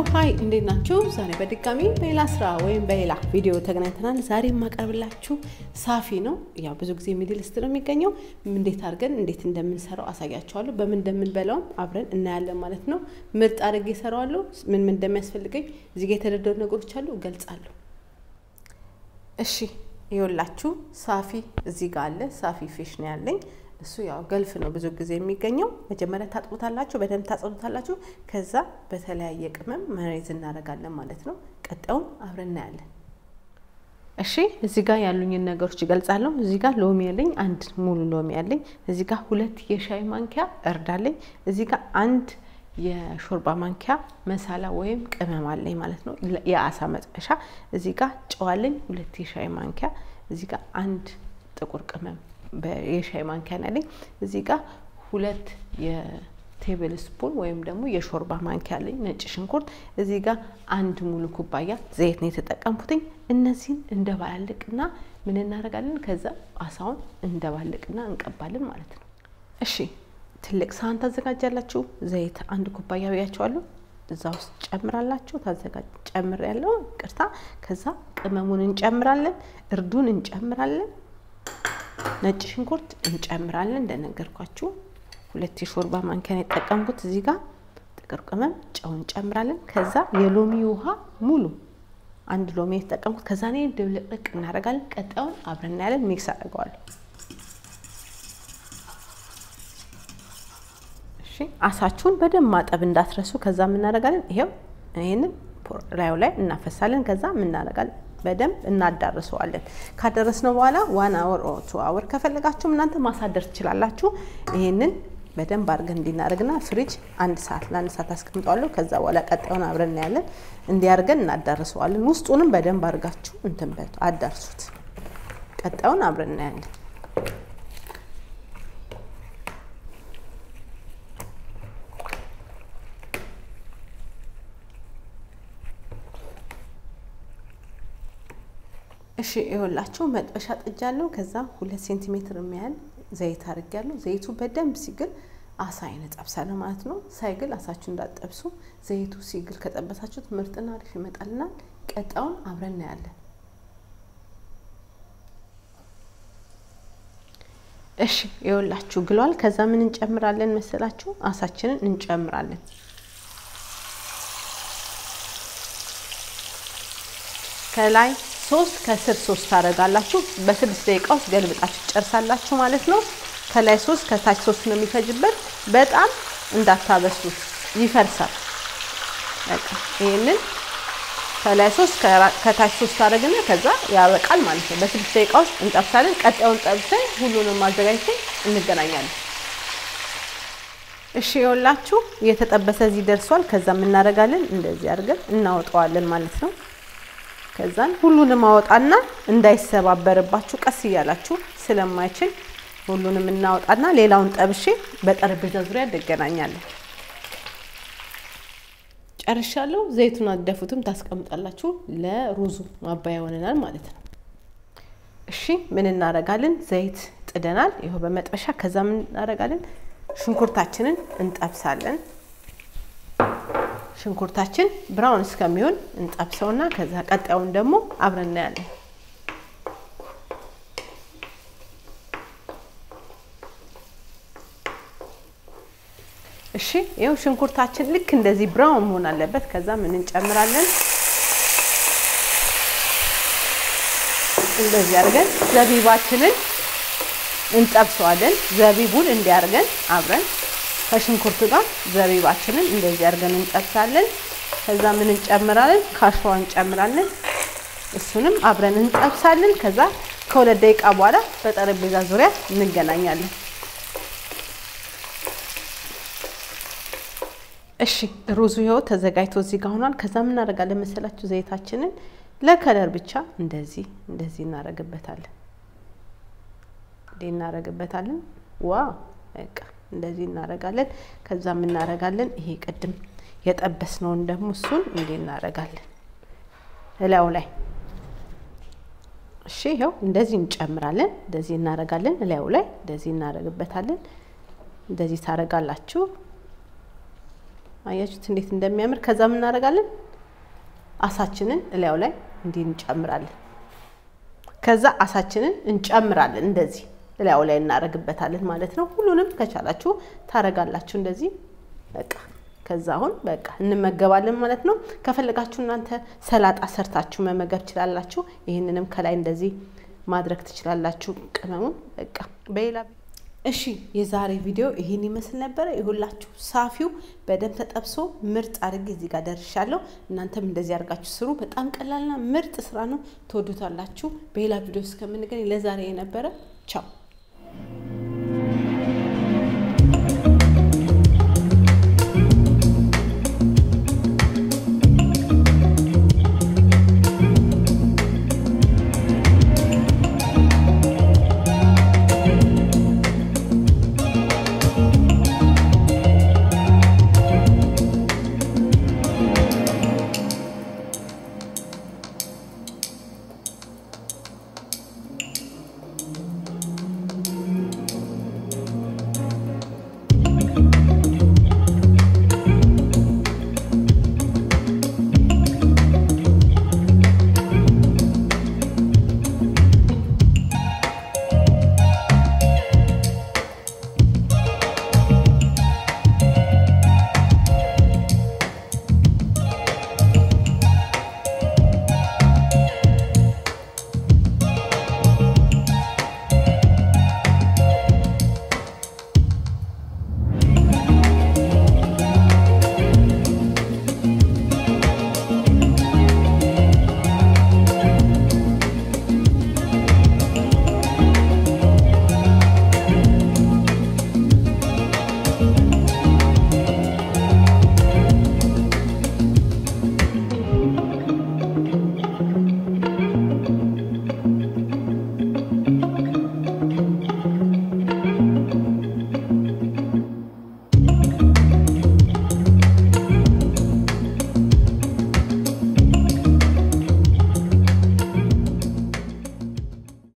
ሀይ እንዴት ናችሁ? ዛሬ በድጋሚ በሌላ ስራ ወይም በሌላ ቪዲዮ ተገናኝተናል። ዛሬ የማቀርብላችሁ ሳፊ ነው። ያው ብዙ ጊዜ ሚድል ኢስት ነው የሚገኘው። እንዴት አድርገን እንዴት እንደምንሰራው አሳያችኋለሁ። በምን እንደምንበላውም አብረን እናያለን ማለት ነው። ምርጥ አድርጌ እሰራዋለሁ። ምን ምን እንደሚያስፈልገኝ እዚህ ጋ የተደረደሩ ነገሮች አሉ፣ እገልጻለሁ። እሺ ይኸውላችሁ ሳፊ እዚህ ጋር አለ። ሳፊ ፊሽ ነው ያለኝ። እሱ ያው ገልፍ ነው ብዙ ጊዜ የሚገኘው። መጀመሪያ ታጥቦታላችሁ፣ በደንብ ታጽዱታላችሁ። ከዛ በተለያየ ቅመም መሬዝ እናደርጋለን ማለት ነው። ቀጣዩን አብረን እናያለን። እሺ እዚህ ጋር ያሉኝን ነገሮች ይገልጻለሁ። እዚህ ጋር ሎሚ ያለኝ አንድ ሙሉ ሎሚ ያለኝ፣ እዚህ ጋር ሁለት የሻይ ማንኪያ እርድ አለኝ። እዚህ ጋር አንድ የሾርባ ማንኪያ መሳላ ወይም ቅመም አለኝ ማለት ነው፣ የአሳ መጥበሻ። እዚህ ጋር ጨው አለኝ ሁለት የሻይ ማንኪያ። እዚህ ጋር አንድ ጥቁር ቅመም የሻይ ማንኪያ ያለኝ። እዚህ ጋር ሁለት የቴብል ስፑን ወይም ደግሞ የሾርባ ማንኪያ አለኝ ነጭ ሽንኩርት። እዚህ ጋር አንድ ሙሉ ኩባያ ዘይት ነው የተጠቀምኩትኝ። እነዚህን እንደባልቅና ምን እናደርጋለን? ከዛ አሳውን እንደባልቅና እንቀባለን ማለት ነው። እሺ ትልቅ ሳህን ታዘጋጃላችሁ። ዘይት አንድ ኩባያ ብያቸዋለሁ። እዛ ውስጥ ጨምራላችሁ። ታዘጋጅ ጨምር ያለው ቅርታ። ከዛ ቅመሙን እንጨምራለን፣ እርዱን እንጨምራለን ነጭ ሽንኩርት እንጨምራለን። እንደነገርኳችሁ ሁለት የሾርባ ማንኪያን የጠቀምኩት እዚህ ጋር ጥቁር ቅመም፣ ጨው እንጨምራለን። ከዛ የሎሚ ውሃ ሙሉ አንድ ሎሚ የተጠቀምኩት ከዛ ኔ ድብልቅልቅ እናደርጋለን። ቀጣዩን አብረን እናያለን። ሚክስ አድርገዋለሁ። እሺ አሳችሁን በደንብ ማጠብ እንዳትረሱ። ከዛ የምናደርጋለን ይሄው ይሄንን ላዩ ላይ እናፈሳለን። ከዛ የምናደርጋለን በደንብ እናዳርሰዋለን። ካደረስነው በኋላ ዋን አወር ኦር ቱ አወር ከፈለጋችሁ እናንተ ማሳደር ትችላላችሁ። ይሄንን በደንብ አድርገን እንዲናደርግና ፍሪጅ አንድ ሰዓት ለአንድ ሰዓት አስቀምጠዋለሁ። ከዛ በኋላ ቀጣዩን አብረን እናያለን። እንዲያርገን እናዳርሰዋለን። ውስጡንም በደንብ አድርጋችሁ እንትን በሉ አዳርሱት። ቀጣዩን አብረን እናያለን። እሺ ይኸውላችሁ መጥበሻ ጥጃለሁ። ከዛ ሁለት ሴንቲሜትር የሚያህል ዘይት አድርጊያለሁ። ዘይቱ በደንብ ሲግል አሳ አይነት ጠብሳለሁ ማለት ነው። ሳይግል አሳችሁ እንዳጠብሱ ዘይቱ ሲግል ከጠበሳችሁት ምርጥና አሪፍ ይመጣልናል። ቀጣዩን አብረን እናያለን። እሺ ይኸውላችሁ ግሏል። ከዛ ምን እንጨምራለን መሰላችሁ? አሳችንን እንጨምራለን። ከላይ ሶስት ከስር ሶስት ታደርጋላችሁ። በስድስት ደቂቃ ውስጥ ገልብጣችሁ ጨርሳላችሁ ማለት ነው። ከላይ ሶስት ከታች ሶስት ነው የሚፈጅበት። በጣም እንዳታበስሉት ይፈርሳል። በቃ ይሄንን ከላይ ሶስት ከታች ሶስት ታደርግና ከዛ ያበቃል ማለት ነው። በስድስት ደቂቃ ውስጥ እንጠብሳለን። ቀጣዩን ጠብሰን ሁሉንም አዘጋጅተን እንገናኛለን። እሺ ይኸውላችሁ እየተጠበሰ እዚህ ደርሷል። ከዛ የምናደርጋለን እንደዚህ አድርገን እናወጣዋለን ማለት ነው። ከዛን ሁሉንም አወጣና እንዳይሰባበርባችሁ ቀስ እያላችሁ ስለማይችል ሁሉንም እናወጣና ሌላውን ጠብሼ በጠረጴዛ ዙሪያ እንገናኛለን። ጨርሻለሁ። ዘይቱን አደፉትም ታስቀምጣላችሁ። ለሩዙ ማባያ ይሆነናል ማለት ነው። እሺ ምን እናደርጋለን? ዘይት ጥደናል። ይኸው በመጥበሻ ከዛ ምን እናደርጋለን? ሽንኩርታችንን እንጠብሳለን። ሽንኩርታችን ብራውን እስከሚሆን እንጠብሰውና ከዛ ቀጣዩን ደግሞ አብረን እናያለን። እሺ ይኸው ሽንኩርታችን ልክ እንደዚህ ብራውን መሆን አለበት። ከዛ ምን እንጨምራለን? እንደዚህ አድርገን ዘቢባችንን እንጠብሰዋለን። ዘቢቡን እንዲያርገን አብረን ከሽንኩርቱ ጋር ዘቢባችንን እንደዚህ አድርገን እንጠብሳለን። ከዛ ምን እንጨምራለን? ካሽዋ እንጨምራለን። እሱንም አብረን እንጠብሳለን። ከዛ ከሁለት ደቂቃ በኋላ በጠረጴዛ ዙሪያ እንገናኛለን። እሺ ሩዙ ይኸው ተዘጋጅቶ እዚህ ጋር ሆኗል። ከዛ ምን እናደርጋለን መሰላችሁ? ዘይታችንን ለከለር ብቻ እንደዚህ እንደዚህ እናደርግበታለን። እንዲህ እናደርግበታለን። ዋ በቃ እንደዚህ እናደርጋለን። ከዛ እናደርጋለን ይሄ ቅድም የጠበስነውን ደግሞ እሱን እንዲህ እናደርጋለን እላዩ ላይ። እሺ ይኸው እንደዚህ እንጨምራለን። እንደዚህ እናደርጋለን እላዩ ላይ እንደዚህ እናደርግበታለን። እንደዚህ ታደርጋላችሁ። አያችሁት እንዴት እንደሚያምር። ከዛ ምን እናደርጋለን? አሳችንን እላዩ ላይ እንዲህ እንጨምራለን። ከዛ አሳችንን እንጨምራለን እንደዚህ እላዩ ላይ እናደርግበታለን ማለት ነው። ሁሉንም ከቻላችሁ ታረጋላችሁ እንደዚህ በቃ ከዛ አሁን በቃ እንመገባለን ማለት ነው። ከፈለጋችሁ እናንተ ሰላጣ ሰርታችሁ መመገብ ትችላላችሁ። ይህንንም ከላይ እንደዚህ ማድረግ ትችላላችሁ። ቅመሙን በቃ በሌላ እሺ፣ የዛሬ ቪዲዮ ይህን ይመስል ነበረ። የሁላችሁ ሳፊው በደንብ ተጠብሶ ምርጥ አድርጌ እዚህ ጋር ደርሻለሁ። እናንተም እንደዚህ አድርጋችሁ ስሩ። በጣም ቀላልና ምርጥ ስራ ነው። ትወዱታላችሁ። በሌላ ቪዲዮ እስከምንገኝ ለዛሬ የነበረ ቻው።